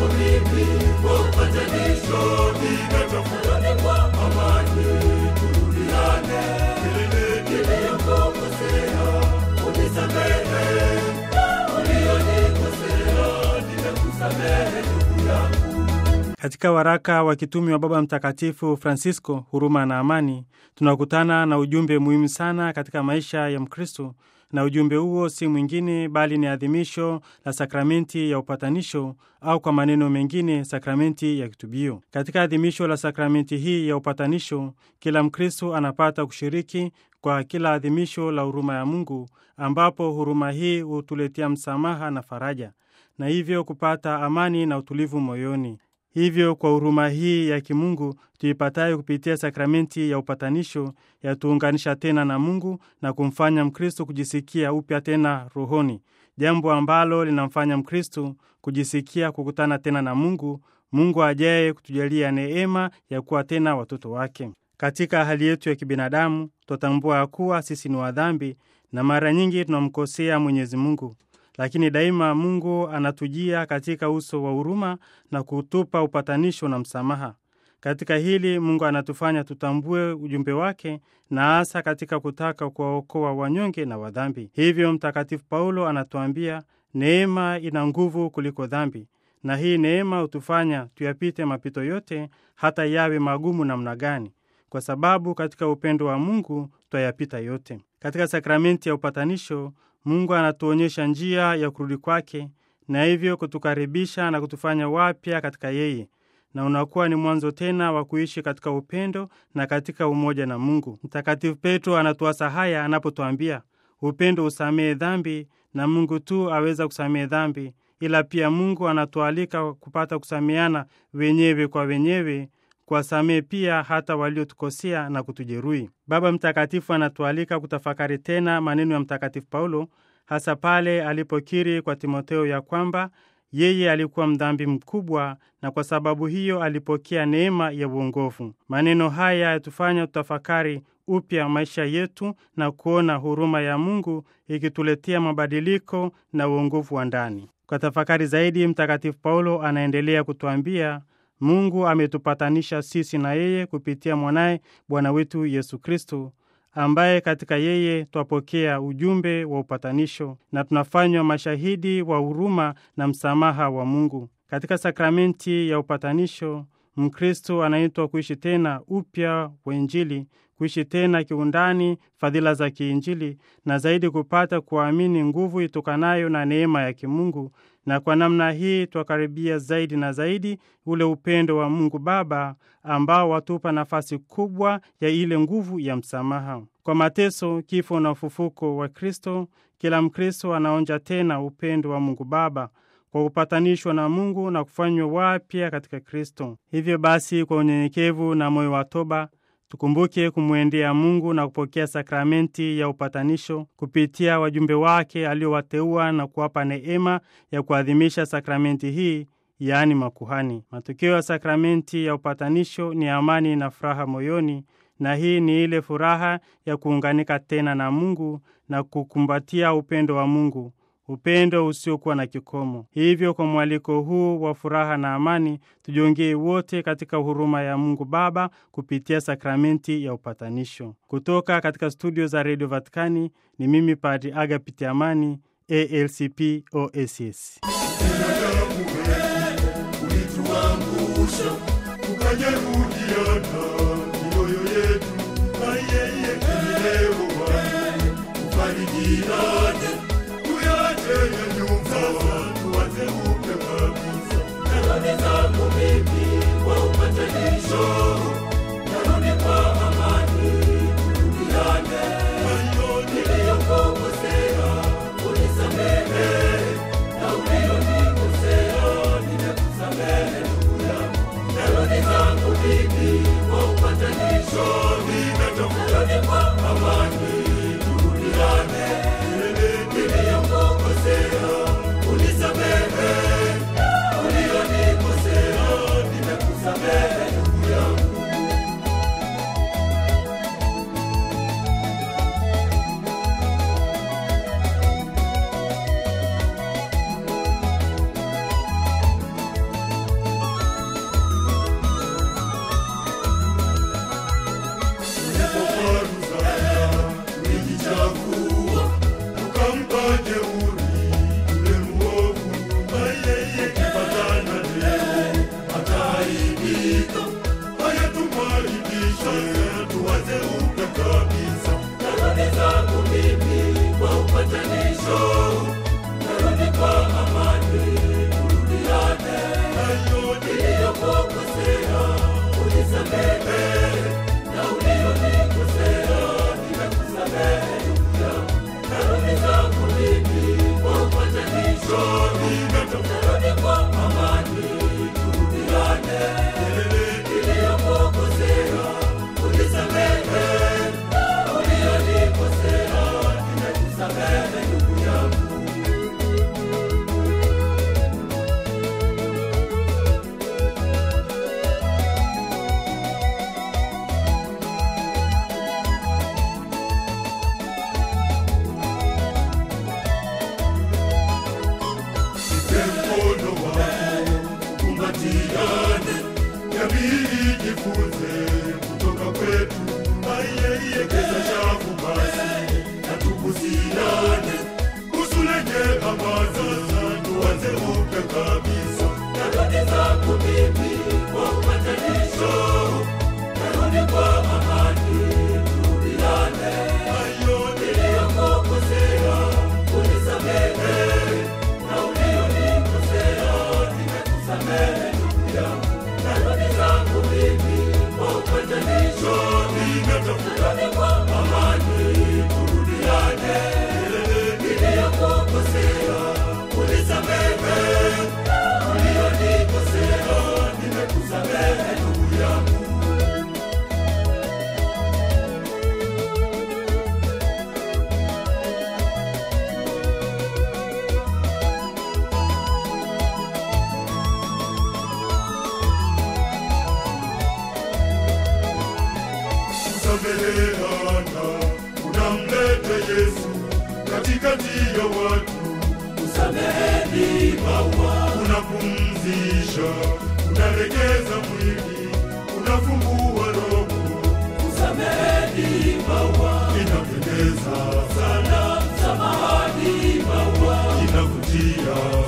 zangu mimi kwa upatanisho, ninatafuta kwa amani, turudiane. Niliyokukosea unisamehe, ulionikosea nimekusamehe ndugu yangu. Katika waraka wa kitumi wa Baba Mtakatifu Francisco, huruma na amani, tunakutana na ujumbe muhimu sana katika maisha ya Mkristo, na ujumbe huo si mwingine bali ni adhimisho la sakramenti ya upatanisho au kwa maneno mengine sakramenti ya kitubio. Katika adhimisho la sakramenti hii ya upatanisho, kila Mkristo anapata kushiriki kwa kila adhimisho la huruma ya Mungu, ambapo huruma hii hutuletea msamaha na faraja, na hivyo kupata amani na utulivu moyoni. Hivyo kwa huruma hii ya kimungu tuipatayo kupitia sakramenti ya upatanisho yatuunganisha tena na Mungu na kumfanya Mkristo kujisikia upya tena rohoni, jambo ambalo linamfanya Mkristo kujisikia kukutana tena na Mungu, Mungu ajaye kutujalia neema ya kuwa tena watoto wake. Katika hali yetu ya kibinadamu twatambua ya kuwa sisi ni wadhambi na mara nyingi tunamkosea Mwenyezi Mungu lakini daima Mungu anatujia katika uso wa huruma na kutupa upatanisho na msamaha. Katika hili Mungu anatufanya tutambue ujumbe wake na hasa katika kutaka kuwaokoa wanyonge na wadhambi. Hivyo Mtakatifu Paulo anatuambia neema ina nguvu kuliko dhambi, na hii neema hutufanya tuyapite mapito yote, hata yawe magumu namna gani, kwa sababu katika upendo wa Mungu twayapita yote. Katika sakramenti ya upatanisho Mungu anatuonyesha njia ya kurudi kwake na hivyo kutukaribisha na kutufanya wapya katika yeye, na unakuwa ni mwanzo tena wa kuishi katika upendo na katika umoja na Mungu. Mtakatifu Petro anatuasa haya anapotwambia, upendo usamehe dhambi, na Mungu tu aweza kusamehe dhambi, ila pia Mungu anatualika kupata kusameana wenyewe kwa wenyewe kuwasamehe pia hata waliotukosea na kutujeruhi. Baba Mtakatifu anatualika kutafakari tena maneno ya Mtakatifu Paulo, hasa pale alipokiri kwa Timotheo ya kwamba yeye alikuwa mdhambi mkubwa na kwa sababu hiyo alipokea neema ya uongofu. Maneno haya yatufanya tutafakari upya maisha yetu na kuona huruma ya Mungu ikituletea mabadiliko na uongofu wa ndani. Kwa tafakari zaidi, Mtakatifu Paulo anaendelea kutuambia Mungu ametupatanisha sisi na yeye kupitia mwanaye Bwana wetu Yesu Kristo, ambaye katika yeye twapokea ujumbe wa upatanisho na tunafanywa mashahidi wa huruma na msamaha wa Mungu. Katika sakramenti ya upatanisho, Mkristo anaitwa kuishi tena upya wa Injili, kuishi tena kiundani fadhila za kiinjili, na zaidi kupata kuamini nguvu itokanayo na neema ya kimungu na kwa namna hii twakaribia zaidi na zaidi ule upendo wa Mungu Baba ambao watupa nafasi kubwa ya ile nguvu ya msamaha. Kwa mateso, kifo na ufufuko wa Kristo, kila Mkristo anaonja tena upendo wa Mungu Baba kwa kupatanishwa na Mungu na kufanywa wapya katika Kristo. Hivyo basi, kwa unyenyekevu na moyo wa toba tukumbuke kumwendea Mungu na kupokea sakramenti ya upatanisho kupitia wajumbe wake aliowateua na kuwapa neema ya kuadhimisha sakramenti hii, yaani makuhani. Matokeo ya sakramenti ya upatanisho ni amani na furaha moyoni, na hii ni ile furaha ya kuunganika tena na Mungu na kukumbatia upendo wa Mungu, upendo usiokuwa na kikomo. Hivyo, kwa mwaliko huu wa furaha na amani, tujiongee wote katika huruma ya Mungu Baba kupitia sakramenti ya upatanisho. Kutoka katika studio za redio Vatikani ni mimi Padri Agapiti Amani, ALCP OSS. ulituangusha ukajeruhiana mioyo yetu na yeye leo ufarijiane tuyache ya nyumba tuwache upya kabisa narudi zangu mimi kwa upatanisho narudi kwa amani turudiane niliyokukosea unisamehe na ulionikosea nimekusamehe ndugu yangu narudi zangu mimi kwa upatanisho ninatafuta kwa amani turudiane niliyokukosea unisamehe ulionikosea nimekusamehe ndugu yangu tupatanishe, tuanze upya kabisa. Narudi zangu mimi kwa upatanisho, narudi kwa amani, turudiane. Hayo Niliyokukosea unisamehe, na ulionikosea nimekusamehe ndugu yangu. Narudi zangu mimi kwa upatanisho, narudi kwa amani, turudiane. Niliyokukosea unisamehe, na ulionikosea nimekusamehe ndugu yangu. Nipe mkono wako, tukumbatiane, jamii ijifunze kutoka kwetu. Aiyeiyekeza shavu basi, na tubusiane, busu lenye amani, tuanze upya kabisa. Narudi zangu mimi kwa upatanisho, narudi kwa amani, turudiane. Hayo Niliyokukosea unisamehe, na ulionikosea nimekusamehe ndugu yangu. Narudi zangu mimi kwa upatanisho, narudi kwa amani, turudiane. Niliyokukosea unisamehe, na ulionikosea nimekusamehe ndugu yangu. kusameheana, unamleta Yesu katikati ya watu, Sameheni maua unapumzisha, unalegeza mwili, unafungua roho, Sameheni maua inapendeza, sana, samahani maua inavutia